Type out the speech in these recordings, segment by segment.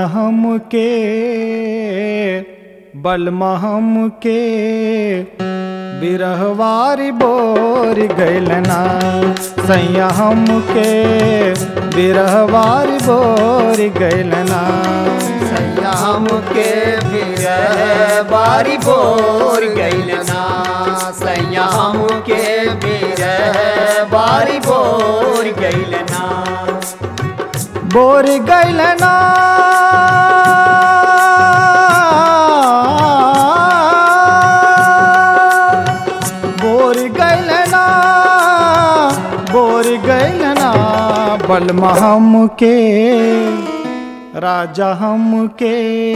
हम के बलमहम के बिरहवारी बोर गैलना सैया हम के बिरहवारी बोर गैलना सयाम के फिर बारी बोर गैलना सयाम के फिर बारी बोर गैलना बोर गैलना बोर गैलना बोर गैलना बलमा हम के राजा हम के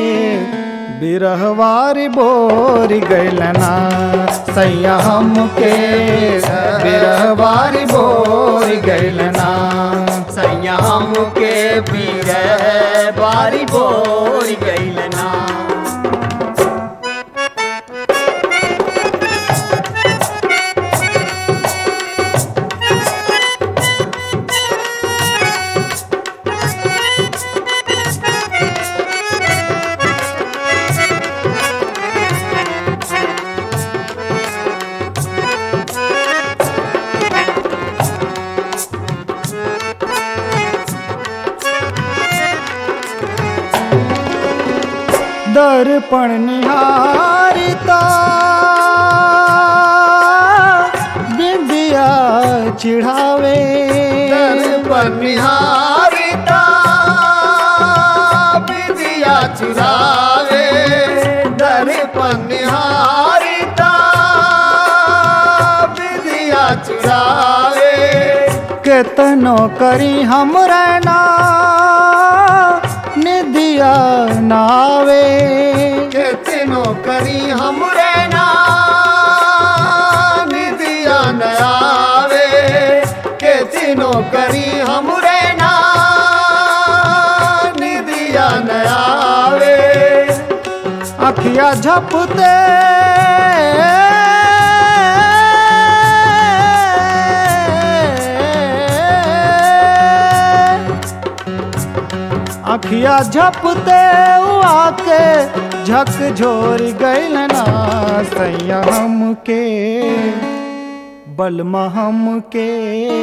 बिरहवारी बोर गैलना सैया हम के बिरहवारी बोर गैलना सयाम के फिर बारी बोर गैलना दर्पण निहारिता बिंदिया चिढ़ावे दर्पण निहारिता विद्या चुरावे दर्पण निहारिता विद्या चुरावे केतनो करी हम रहना निदिया नावे कितनो करी हम रहना निदिया न आवे कितनो करी हम रहना निदिया न आवे अखिया झपते अखिया झपते हुआ के झक झोर गैलना सैया हम के बलमा हम के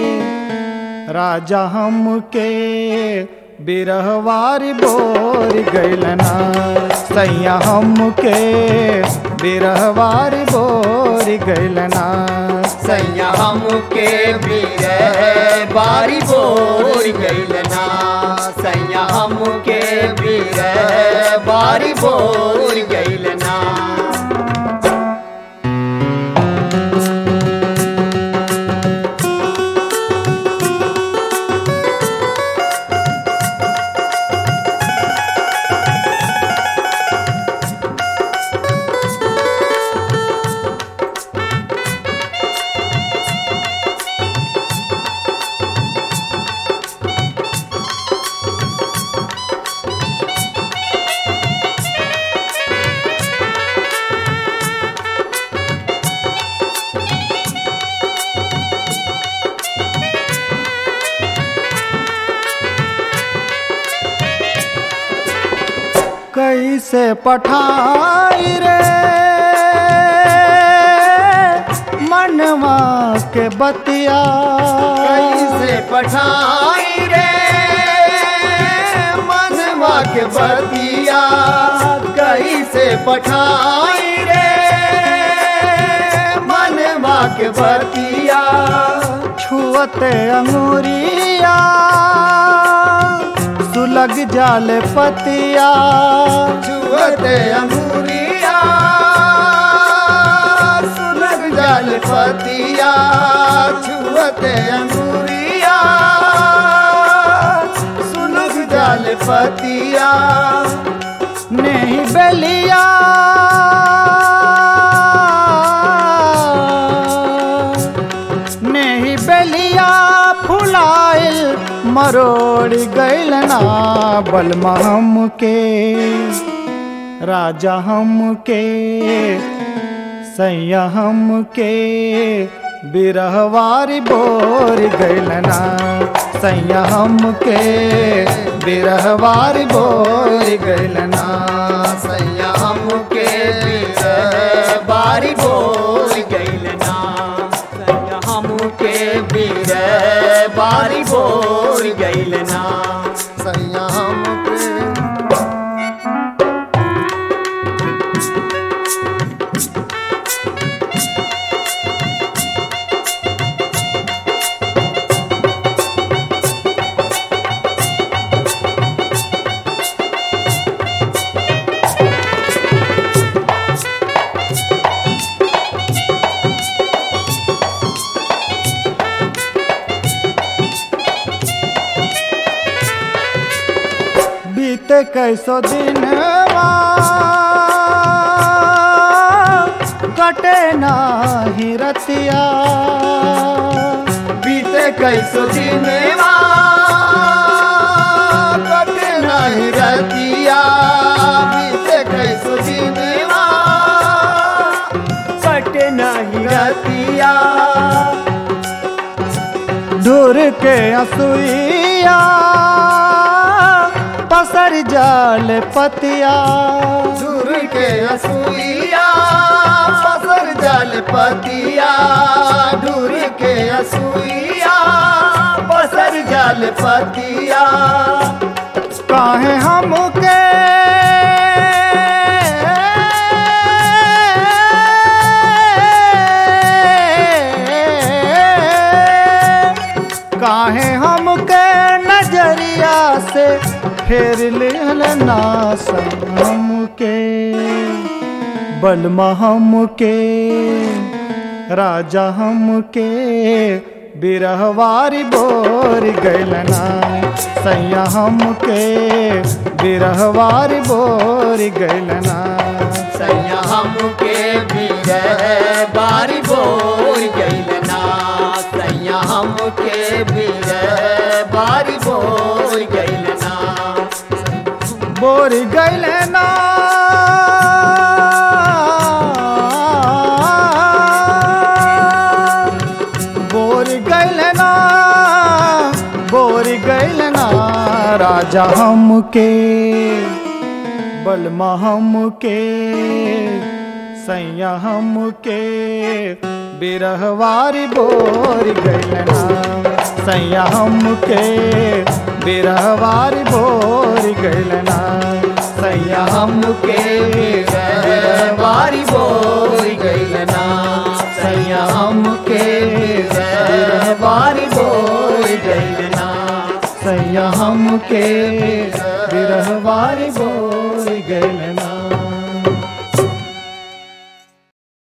राजा हम के बिरहवारी बोर गैलना सैया हम के बिरहवारी बोर गैलना सैया हम के वीर बारी बोर गैलना सैया हम के वीर बारी बोर गैलना कैसे पठाई रे मनवा के बतिया कैसे पठाई रे मनवा के बतिया कैसे पठाई रे मनवा के बतिया छुअते अंगूरिया सुलग जाल पतिया छुअते अंगूरिया सुलग जाल पतिया छुअते अंगूरिया सुलग जाल पतिया नहीं बेलिया नहीं बेलिया फुलाइल मरोड़ गैलना बलमा हम के राजा हम के सैया हम के बिरहवारी बोर गैलना सैया हम के बिरहवारी बोर गैलना सैया हमके बीर बारी बोल गइल ना सैया हमके बीर बारी बोल गइल ना सैया हमके बीते कैसो दिनवा कटे नाही रतिया बीते कैसो दिनवा कटे नहीं रतिया बीते कैसो दिनवा कटे नहीं रतिया दूर के असुइया पसर जाल पतिया दूर के असुइया पसर जल पतिया दूर के असुइया पसर जल पतिया काहे हमके काहे हमके नजरिया से फेर लेना हमके बलमा हमके राजा हमके बिरहवारी बोर गैलना सैया हमके बिरहवारी बोर गैलना सैया हमके बीर बारी बोल गइल ना सैया हमके बीर बारी बोल गइल ना बोर गैलना बोर गैलना बोर गैलना राजा हमके बलमा हमके सैया हमके बिरहवारी बोर गैलना सैया हमके बिरहवारी बोर गैलना सैया हमके बीर बारी बोल गइल ना सैया हमके बीर बारी बोल गइल ना सैया हमके बिरहवारी बोर गैलना